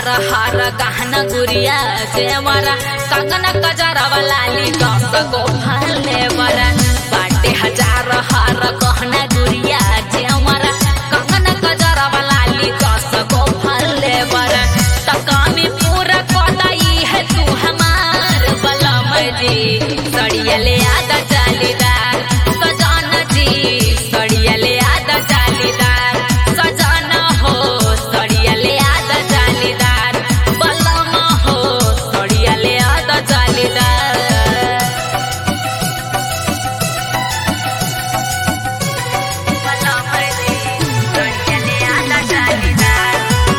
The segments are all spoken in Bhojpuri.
हार गहना गुड़िया जेवरा कंगन कजरा वाली दस गो फले बरा बाटे हजार हार गहना गुड़िया जेवरा कंगन कजरा वाली दस गो फले बरा तकामी पूरा कोदाई है तू हमार बलम जी सड़िया ले आदा जालीदार सजाना जी सड़िया ले आदा जालीदार सजाना हो सड़िया ले आदा जालीदार बलम हो सड़िया ले आदा जालीदार बलम जी सड़िया ले आदा जालीदार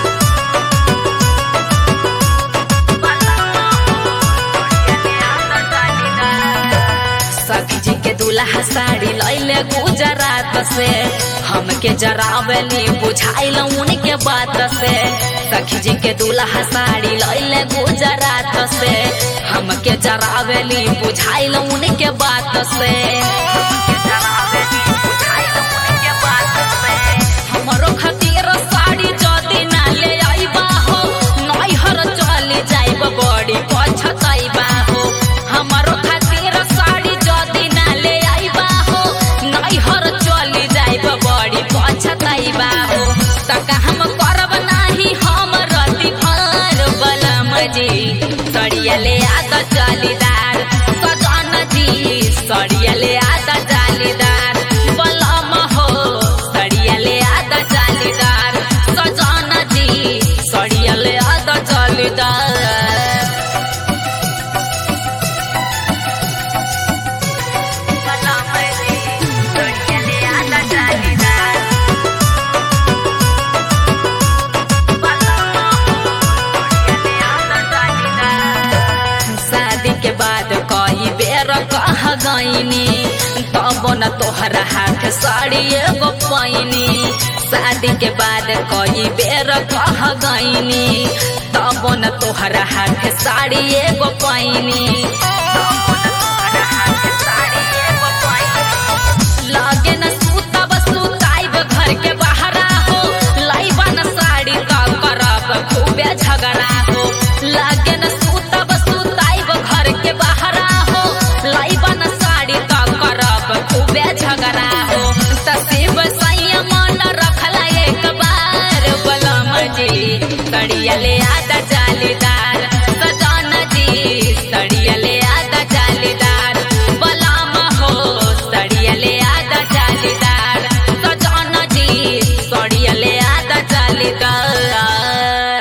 सखी जी के दूल्हा साड़ी लैले गुजरात से हमके जरावली बुझाइल उनके बात से सखी जी के दूल्हा साड़ी लैले गुजरात से हमके जरावली बुझाइल उनके बात से हमके जरावली बुझाइल उनके बात से हमरो खातिर साड़ी जदी ना ले आइबा हो नैहर चली जाइब बड़ी पछताइबा हो हमरो खातिर साड़ी जदी ना ले आइबा हो नैहर चली जाइब बड़ी पछताइबा हो तका हम करब नाही हम रति भर बलम जी सड़िया ले आदा जालीदार सजन जी सड़िया ले आदा जालीदार बलम हो सड़िया ले आदा जालीदार सजन जी सड़िया ले आदा जालीदार बलम जी सड़िया ले आदा जालीदार शादी के बाद कई बेर कह गईनी तब न तोहरा हाथ साड़ी एगो पैनी शादी के बाद कई बेर कह गईनी तब न तोहरा हाथ साड़ी एगो पैनी लागे न सूतब सूताइब घर के बहरा हो लाइबा न साड़ी का करब खूबे झगड़ा हो लागे न सूतब सूताइब घर के बहरा हो लाइबा न साड़ी का करब खूबे झगड़ा हो तसीब संयम न रखला एक बार बलम जी सड़िया ले आदा जालीदार